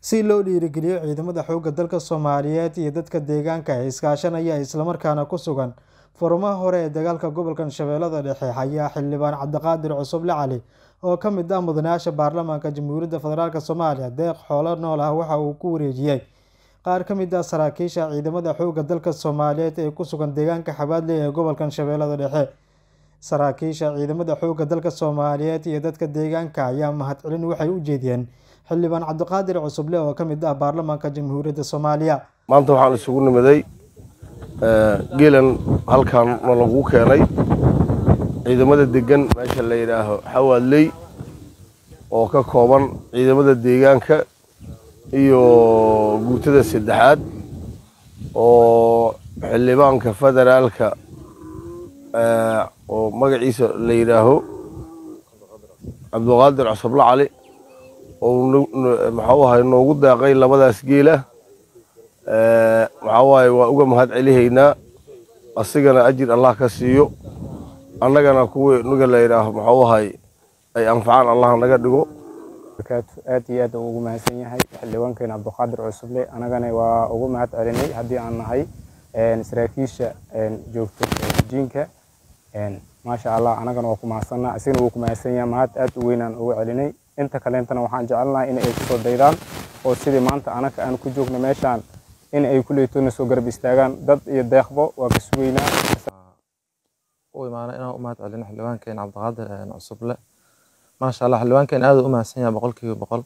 si loo dhiirigeliyo ciidamada xoogga dalka soomaaliyeed iyo dadka deegaanka ee iskaashanaya islamarkaana ku sugan furmaha hore ee dagaalka gobolkan shabeellada dhexe ayaa xildhibaan cabdiqaadir cusuble cali oo ka mid ah mudanayaasha baarlamaanka jamhuuriyadda federaalk soomaaliya deeq xoolo nool ah waxa uu ku wareejiyey qaar ka mid ah saraakiisha ciidamada xoogga dalka soomaaliyeed ee ku sugan deegaanka xabaadley ee gobolkan shabeellada dhexe saraakiisha ciidamada xoogga dalka soomaaliyeed iyo dadka deegaanka ayaa mahadcelin waxay u jeediyeen xildhibaan cabdiqaadir cusuble oo ka mid ah baarlamaanka jamhuuriyadda soomaaliya maanta waxaan isugu nimiday geelan halkan na lagu keenay ciidamada degan meesha la yidhaaho xawaadley oo ka kooban ciidamada deegaanka iyo guutada saddexaad oo xildhibaanka federaalka oo magaciisa la yidhaaho cabdiqaadir cusuble cali oo maxuu ahay noogu daaqay labadaas geela maxaa waaye waa uga mahad celihaynaa asigana ajir allah ka siiyo annagana kuwii niga la yidhaaho maxuu ahay ay anfacaan allah naga dhigo aad iyo aad ugu mahadsan yahay xildhibaankeena cabdiqaadir cusuble annagana waa ugu mahad celinay haddii aan nahay saraakiisha joogto jiinka maasha allah annagana waa ku mahadsanaa asigana wuu ku mahadsan yahay mahad aad u weynaan ugu celinay inta kaleentana waxaan jecelnahay in ay kusoo daydaan oo sidii maanta anaka aan ku joogno meeshaan in ay kuleytoona soo garab istaagaan dad iyo deeqbo waa ka sugeynaa u imaana inaan u mahad celino xildhibaankeena cabdiqaadir cusuble maasha allah xildhibaankeena aad u mahadsan yahay boqolkiiba boqol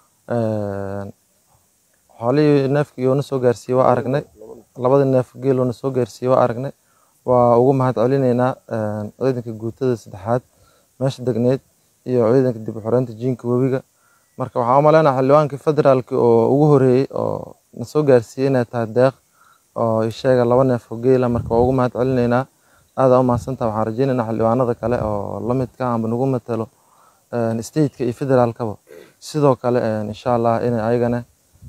xoolihii neefkii oo na soo gaarsiiyey waa aragnay labadii neef geel oo na soo gaarsiiyey waa aragnay waa ugu mahad celinaynaa ciidanka guutada saddexaad meesha degneed iyo ciidanka dib u xoreynta jiinka webiga marka waxaan u maleynaha xildhibaankii federaalki oo ugu horeeyey oo na soo gaarsiiyey inay tahay deeq oo isheega laba neef oo geela marka waa ugu mahad celinaynaa aada u mahadsantaha waxaan rajeynaynaa xildhibaanada kale oo lamidka amba nagu matalo stateka iyo federaalkaba sidoo kale insha allah inay ayagana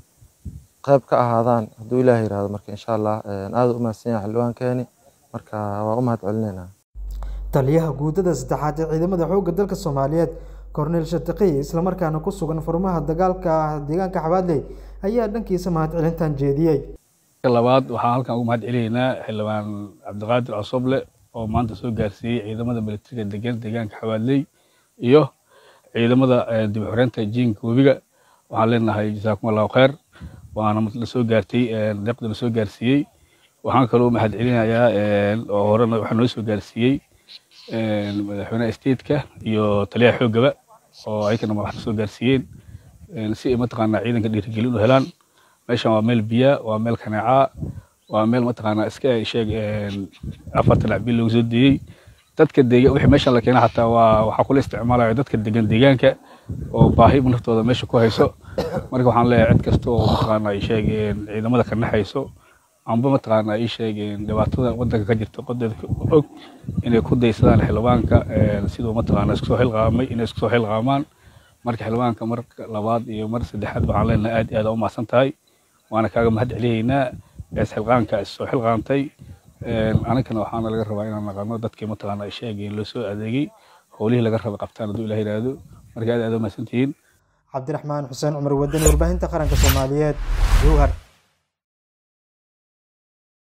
qayb ka ahaadaan hadduu ilaah yirahdo marka insha allah aada u mahadsan yahay xildhibaankeeni marka waa u mahad celinaynaa taliyaha guutada saddexaad ee ciidamada xoogga dalka soomaaliyeed korneyl shatiqiy islamarkaana ku sugan furmaha dagaalka deegaanka xabaadley ayaa dhankiisa mahadcelintan jeediyey labaad waxaan halkan ugu mahad celinaynaa xildhibaan cabdiqaadir cosoble oo maanta soo gaarsiiyey ciidamada militariga degan deegaanka xabaadley iyo ciidamada dib u xoreynta jiinka webiga waxaan leenahay jasaakum allahu khayr waana la soo gaartay deeqda la soo gaarsiiyey waxaan kaloo mahad celinayaa oo horena waxaa noo soo gaarsiiyey madaxweynaha stateka iyo taliyaha xoogaba oo ayagana madaxda soo gaarsiiyeen si ay mataqaanaa ciidanka dhiirigelin u helaan meeshan waa meel biya waa meel kaneecaa waa meel mataqaanaa iska sheeg afartan acbil lagu soo deeyey dadka deegaan wixii meeshan la keena xataa waa waxaa kula isticmaalaya dadka degan deegaanka oo baahi naftooda meesha ku hayso marka waxaan leeyahay cid kasta oo mataqaanaa ay sheeg ciidamada ka naxayso amba mataqaanaa ii sheegeen dhibaatada wadanka ka jirta qodeeda og inay ku daysadaan xildhibaanka siduu mataqaanaa isku soo xilqaamay inay isku soo xilqaamaan marka xildhibaanka marka labaad iyo mar saddexaad waxaan leenahay aad iyo aad u mahadsan tahay waana kaaga mahad celiyaynaa ees xilqaanka is soo xilqaantay anagana waxaana laga rabaa inaan naqano dadkii mataqaanaa ay sheegeen loo soo adeegay howlihii laga raba qabtaan hadduu ilaah yidhaahdo marka aad aad u mahadsantihiin cabdiraxmaan xuseen cumar wadani warbaahinta qaranka soomaaliyeed jowhar